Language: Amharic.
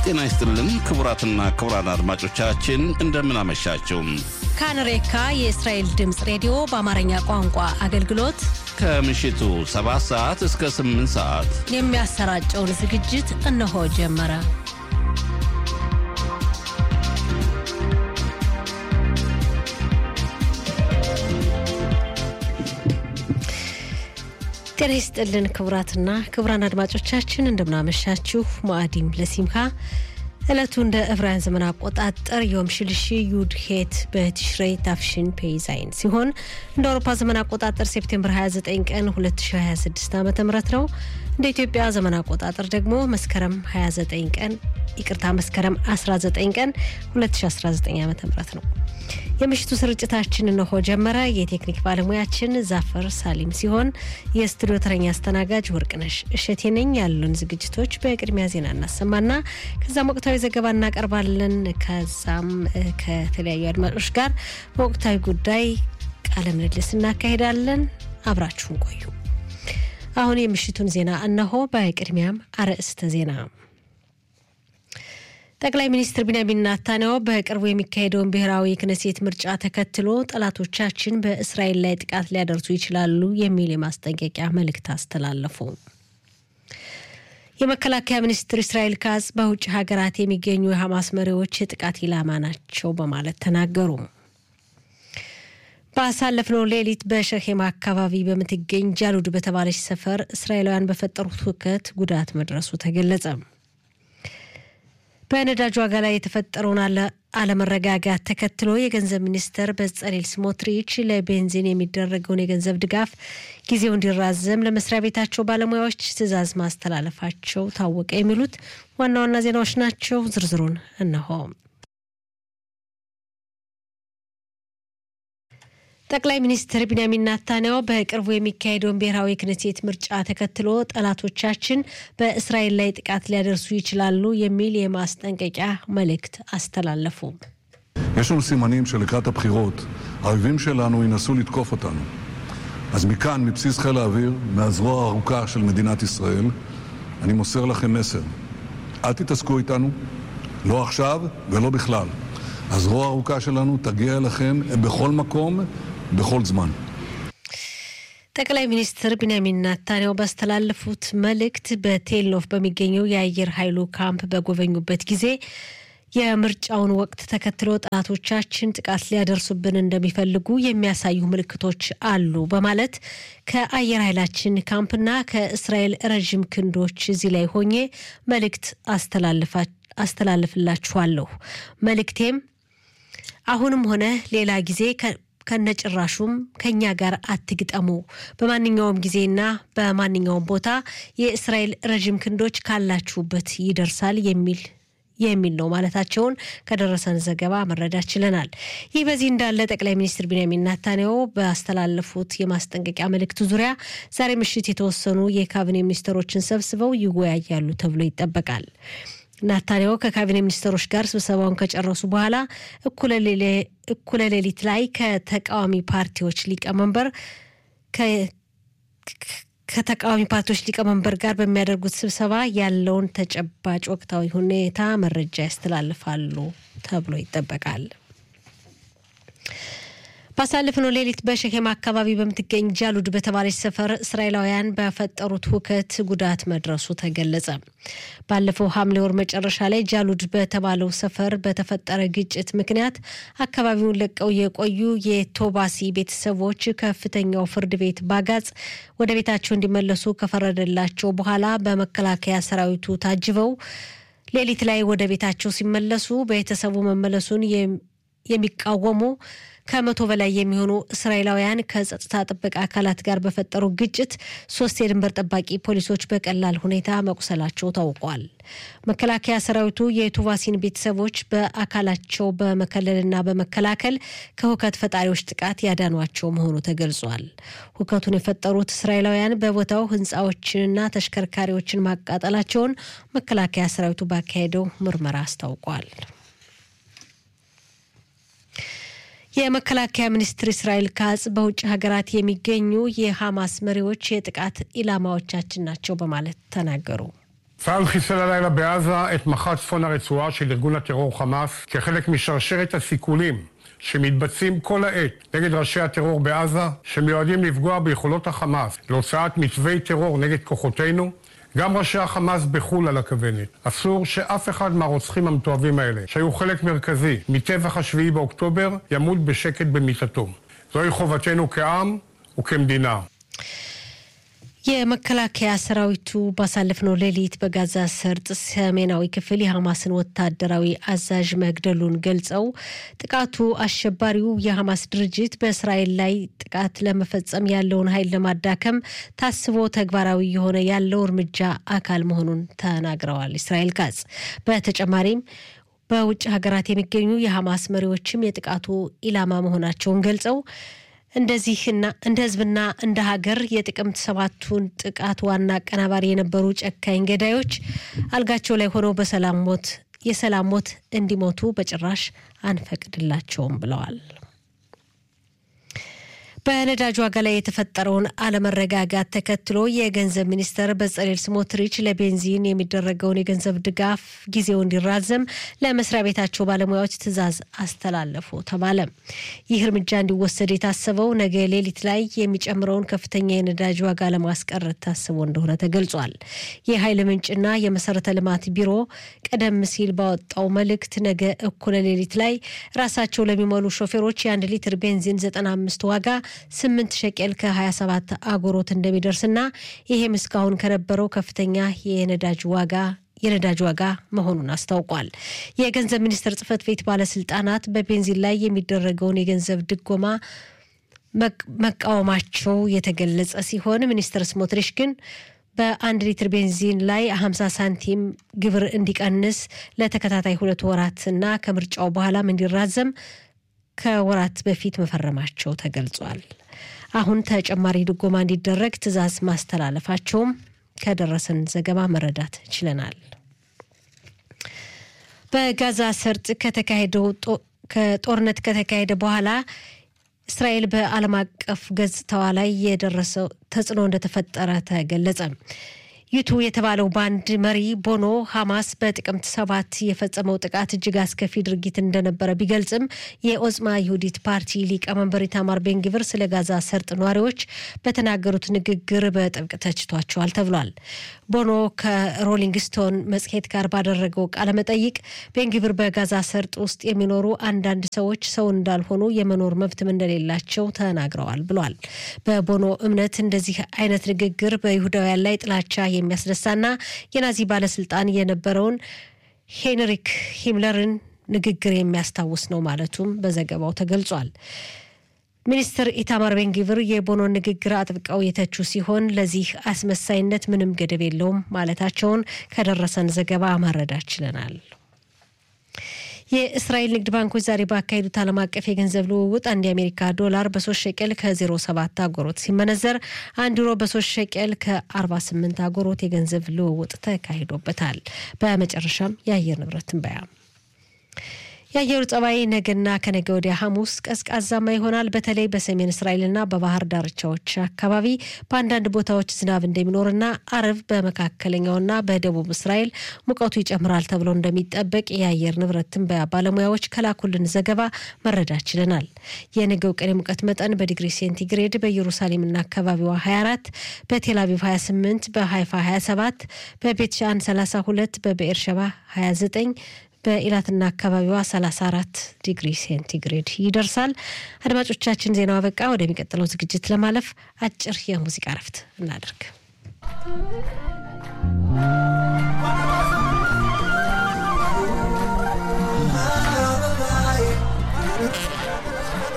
ጤና ይስጥልን ክቡራትና ክቡራን አድማጮቻችን እንደምን አመሻችሁ። ካንሬካ የእስራኤል ድምፅ ሬዲዮ በአማርኛ ቋንቋ አገልግሎት ከምሽቱ 7 ሰዓት እስከ 8 ሰዓት የሚያሰራጨውን ዝግጅት እነሆ ጀመረ። ጤና ይስጥልን ክቡራትና ክቡራን አድማጮቻችን እንደምናመሻችሁ። ሙአዲም ለሲምካ ዕለቱ እንደ ዕብራውያን ዘመን አቆጣጠር ዮም ሽልሺ ዩድ ሄት በቲሽሬይ ታፍሽን ፔይዛይን ሲሆን እንደ አውሮፓ ዘመን አቆጣጠር ሴፕቴምበር 29 ቀን 2026 ዓ ም ነው። እንደ ኢትዮጵያ ዘመን አቆጣጠር ደግሞ መስከረም 29 ቀን ይቅርታ መስከረም 19 ቀን 2019 ዓ ም ነው። የምሽቱ ስርጭታችን እነሆ ጀመረ። የቴክኒክ ባለሙያችን ዛፈር ሳሊም ሲሆን የስቱዲዮ ተረኛ አስተናጋጅ ወርቅነሽ እሸቴ ነኝ። ያሉን ዝግጅቶች በቅድሚያ ዜና እናሰማና ከዛም ወቅታዊ ዘገባ እናቀርባለን። ከዛም ከተለያዩ አድማጮች ጋር በወቅታዊ ጉዳይ ቃለ ምልልስ እናካሄዳለን። አብራችሁን ቆዩ። አሁን የምሽቱን ዜና እነሆ። በቅድሚያም አርዕስተ ዜና ጠቅላይ ሚኒስትር ቢንያሚን ናታንያሁ በቅርቡ የሚካሄደውን ብሔራዊ ክነሴት ምርጫ ተከትሎ ጠላቶቻችን በእስራኤል ላይ ጥቃት ሊያደርሱ ይችላሉ የሚል የማስጠንቀቂያ መልእክት አስተላለፉ። የመከላከያ ሚኒስትር እስራኤል ካጽ በውጭ ሀገራት የሚገኙ የሐማስ መሪዎች የጥቃት ኢላማ ናቸው በማለት ተናገሩ። ባሳለፍነው ሌሊት በሸኼማ አካባቢ በምትገኝ ጃሉድ በተባለች ሰፈር እስራኤላውያን በፈጠሩት ሁከት ጉዳት መድረሱ ተገለጸ። በነዳጅ ዋጋ ላይ የተፈጠረውን አለመረጋጋት ተከትሎ የገንዘብ ሚኒስተር በጸሌል ስሞትሪች ለቤንዚን የሚደረገውን የገንዘብ ድጋፍ ጊዜው እንዲራዘም ለመስሪያ ቤታቸው ባለሙያዎች ትዕዛዝ ማስተላለፋቸው ታወቀ። የሚሉት ዋና ዋና ዜናዎች ናቸው። ዝርዝሩን እነሆ። ጠቅላይ ሚኒስትር ቢንያሚን ናታንያሁ በቅርቡ የሚካሄደውን ብሔራዊ ክነሴት ምርጫ ተከትሎ ጠላቶቻችን በእስራኤል ላይ ጥቃት ሊያደርሱ ይችላሉ የሚል የማስጠንቀቂያ መልእክት አስተላለፉ። יש לנו סימנים שלקראת הבחירות האויבים שלנו ינסו לתקוף אותנו. אז מכאן, מבסיס חיל האוויר, מהזרוע הארוכה של מדינת ישראל, אני מוסר לכם מסר. אל תתעסקו איתנו, לא עכשיו ולא בכלל. הזרוע הארוכה שלנו תגיע אליכם בכל מקום, בכל זמן. ጠቅላይ ሚኒስትር ቢንያሚን ናታንያሁ ባስተላለፉት መልእክት በቴልኖፍ በሚገኘው የአየር ኃይሉ ካምፕ በጎበኙበት ጊዜ የምርጫውን ወቅት ተከትሎ ጠላቶቻችን ጥቃት ሊያደርሱብን እንደሚፈልጉ የሚያሳዩ ምልክቶች አሉ በማለት ከአየር ኃይላችን ካምፕና ከእስራኤል ረዥም ክንዶች እዚህ ላይ ሆኜ መልእክት አስተላልፍላችኋለሁ። መልእክቴም አሁንም ሆነ ሌላ ጊዜ ከነጭራሹም ከኛ ጋር አትግጠሙ። በማንኛውም ጊዜና በማንኛውም ቦታ የእስራኤል ረዥም ክንዶች ካላችሁበት ይደርሳል የሚል የሚል ነው ማለታቸውን ከደረሰን ዘገባ መረዳት ችለናል። ይህ በዚህ እንዳለ ጠቅላይ ሚኒስትር ቢንያሚን ናታንያሁ ባስተላለፉት የማስጠንቀቂያ መልእክት ዙሪያ ዛሬ ምሽት የተወሰኑ የካቢኔ ሚኒስትሮችን ሰብስበው ይወያያሉ ተብሎ ይጠበቃል። ናታንያሁ ከካቢኔ ሚኒስትሮች ጋር ስብሰባውን ከጨረሱ በኋላ እኩለ ሌሊት ላይ ከተቃዋሚ ፓርቲዎች ሊቀመንበር ከተቃዋሚ ፓርቲዎች ሊቀመንበር ጋር በሚያደርጉት ስብሰባ ያለውን ተጨባጭ ወቅታዊ ሁኔታ መረጃ ያስተላልፋሉ ተብሎ ይጠበቃል። ባሳለፍነው ሌሊት በሸኬማ አካባቢ በምትገኝ ጃሉድ በተባለች ሰፈር እስራኤላውያን በፈጠሩት ሁከት ጉዳት መድረሱ ተገለጸ። ባለፈው ሐምሌ ወር መጨረሻ ላይ ጃሉድ በተባለው ሰፈር በተፈጠረ ግጭት ምክንያት አካባቢውን ለቀው የቆዩ የቶባሲ ቤተሰቦች ከፍተኛው ፍርድ ቤት ባጋጽ ወደ ቤታቸው እንዲመለሱ ከፈረደላቸው በኋላ በመከላከያ ሰራዊቱ ታጅበው ሌሊት ላይ ወደ ቤታቸው ሲመለሱ ቤተሰቡ መመለሱን የሚቃወሙ ከመቶ በላይ የሚሆኑ እስራኤላውያን ከጸጥታ ጥበቃ አካላት ጋር በፈጠሩ ግጭት ሶስት የድንበር ጠባቂ ፖሊሶች በቀላል ሁኔታ መቁሰላቸው ታውቋል። መከላከያ ሰራዊቱ የቱቫሲን ቤተሰቦች በአካላቸው በመከለልና በመከላከል ከሁከት ፈጣሪዎች ጥቃት ያዳኗቸው መሆኑ ተገልጿል። ሁከቱን የፈጠሩት እስራኤላውያን በቦታው ሕንፃዎችንና ተሽከርካሪዎችን ማቃጠላቸውን መከላከያ ሰራዊቱ ባካሄደው ምርመራ አስታውቋል። የመከላከያ ሚኒስትር እስራኤል ካጽ በውጭ ሀገራት የሚገኙ የሐማስ መሪዎች የጥቃት ኢላማዎቻችን ናቸው በማለት ተናገሩ። צה"ל חיסל הלילה בעזה את מח"ט צפון הרצועה של ארגון הטרור חמאס כחלק משרשרת הסיכולים שמתבצעים כל העת נגד ראשי הטרור בעזה, שמיועדים לפגוע ביכולות החמאס להוצאת מתווי טרור נגד כוחותינו. גם ראשי החמאס בחו"ל על הכוונת. אסור שאף אחד מהרוצחים המתועבים האלה, שהיו חלק מרכזי מטבח השביעי באוקטובר, ימות בשקט במיטתו. זוהי חובתנו כעם וכמדינה. የመከላከያ ሰራዊቱ ባሳለፍነው ሌሊት በጋዛ ሰርጥ ሰሜናዊ ክፍል የሐማስን ወታደራዊ አዛዥ መግደሉን ገልጸው ጥቃቱ አሸባሪው የሐማስ ድርጅት በእስራኤል ላይ ጥቃት ለመፈጸም ያለውን ኃይል ለማዳከም ታስቦ ተግባራዊ የሆነ ያለው እርምጃ አካል መሆኑን ተናግረዋል። እስራኤል ካጽ በተጨማሪም በውጭ ሀገራት የሚገኙ የሐማስ መሪዎችም የጥቃቱ ኢላማ መሆናቸውን ገልጸው እንደዚህና እንደ ህዝብና እንደ ሀገር የጥቅምት ሰባቱን ጥቃት ዋና አቀናባሪ የነበሩ ጨካኝ ገዳዮች አልጋቸው ላይ ሆነው በሰላም ሞት የሰላም ሞት እንዲሞቱ በጭራሽ አንፈቅድላቸውም ብለዋል። በነዳጅ ዋጋ ላይ የተፈጠረውን አለመረጋጋት ተከትሎ የገንዘብ ሚኒስተር በጸሌል ስሞትሪች ለቤንዚን የሚደረገውን የገንዘብ ድጋፍ ጊዜው እንዲራዘም ለመስሪያ ቤታቸው ባለሙያዎች ትዕዛዝ አስተላለፉ ተባለ። ይህ እርምጃ እንዲወሰድ የታሰበው ነገ ሌሊት ላይ የሚጨምረውን ከፍተኛ የነዳጅ ዋጋ ለማስቀረት ታስቦ እንደሆነ ተገልጿል። የኃይል ምንጭና የመሰረተ ልማት ቢሮ ቀደም ሲል ባወጣው መልእክት ነገ እኩለ ሌሊት ላይ ራሳቸው ለሚሞሉ ሾፌሮች የአንድ ሊትር ቤንዚን 95 ዋጋ ስምንት ሸቄል ከ27 አጎሮት እንደሚደርስና ይሄም እስካሁን ከነበረው ከፍተኛ የነዳጅ ዋጋ የነዳጅ ዋጋ መሆኑን አስታውቋል። የገንዘብ ሚኒስቴር ጽህፈት ቤት ባለስልጣናት በቤንዚን ላይ የሚደረገውን የገንዘብ ድጎማ መቃወማቸው የተገለጸ ሲሆን ሚኒስትር ስሞትሪሽ ግን በአንድ ሊትር ቤንዚን ላይ 50 ሳንቲም ግብር እንዲቀንስ ለተከታታይ ሁለት ወራት እና ከምርጫው በኋላም እንዲራዘም ከወራት በፊት መፈረማቸው ተገልጿል። አሁን ተጨማሪ ድጎማ እንዲደረግ ትዕዛዝ ማስተላለፋቸውም ከደረሰን ዘገባ መረዳት ችለናል። በጋዛ ሰርጥ ከተካሄደው ከጦርነት ከተካሄደ በኋላ እስራኤል በዓለም አቀፍ ገጽታዋ ላይ የደረሰው ተጽዕኖ እንደተፈጠረ ተገለጸ። ዩቱ የተባለው ባንድ መሪ ቦኖ ሐማስ በጥቅምት ሰባት የፈጸመው ጥቃት እጅግ አስከፊ ድርጊት እንደነበረ ቢገልጽም የኦጽማ ይሁዲት ፓርቲ ሊቀመንበር ኢታማር ቤንግቪር ስለ ጋዛ ሰርጥ ነዋሪዎች በተናገሩት ንግግር በጥብቅ ተችቷቸዋል ተብሏል። ቦኖ ከሮሊንግ ስቶን መጽሔት ጋር ባደረገው ቃለመጠይቅ ቤንግቪር በጋዛ ሰርጥ ውስጥ የሚኖሩ አንዳንድ ሰዎች ሰው እንዳልሆኑ የመኖር መብትም እንደሌላቸው ተናግረዋል ብሏል። በቦኖ እምነት እንደዚህ አይነት ንግግር በይሁዳውያን ላይ ጥላቻ የሚያስነሳና የናዚ ባለስልጣን የነበረውን ሄንሪክ ሂምለርን ንግግር የሚያስታውስ ነው ማለቱም በዘገባው ተገልጿል። ሚኒስትር ኢታማር ቤንጊቭር የቦኖን ንግግር አጥብቀው የተቹ ሲሆን ለዚህ አስመሳይነት ምንም ገደብ የለውም ማለታቸውን ከደረሰን ዘገባ ማረዳት ችለናል። የእስራኤል ንግድ ባንኮች ዛሬ ባካሄዱት ዓለም አቀፍ የገንዘብ ልውውጥ አንድ የአሜሪካ ዶላር በሶስት ሸቀል ከ07 አጎሮት ሲመነዘር አንድ ዩሮ በሶስት ሸቀል ከ48 አጎሮት የገንዘብ ልውውጥ ተካሂዶበታል። በመጨረሻም የአየር ንብረት ትንበያ የአየሩ ጸባይ ነገና ከነገ ወዲያ ሐሙስ ቀዝቃዛማ ይሆናል። በተለይ በሰሜን እስራኤልና በባህር ዳርቻዎች አካባቢ በአንዳንድ ቦታዎች ዝናብ እንደሚኖርና አርብ በመካከለኛውና በደቡብ እስራኤል ሙቀቱ ይጨምራል ተብሎ እንደሚጠበቅ የአየር ንብረት ትንበያ ባለሙያዎች ከላኩልን ዘገባ መረዳት ችለናል። የነገው ቀን የሙቀት መጠን በዲግሪ ሴንቲግሬድ በኢየሩሳሌምና አካባቢዋ 24፣ በቴል አቪቭ 28፣ በሃይፋ 27፣ በቤት ሻን 32፣ በብኤርሸባ 29 በኢላትና አካባቢዋ 34 ዲግሪ ሴንቲግሬድ ይደርሳል። አድማጮቻችን ዜናው አበቃ። ወደሚቀጥለው ዝግጅት ለማለፍ አጭር የሙዚቃ ረፍት እናደርግ።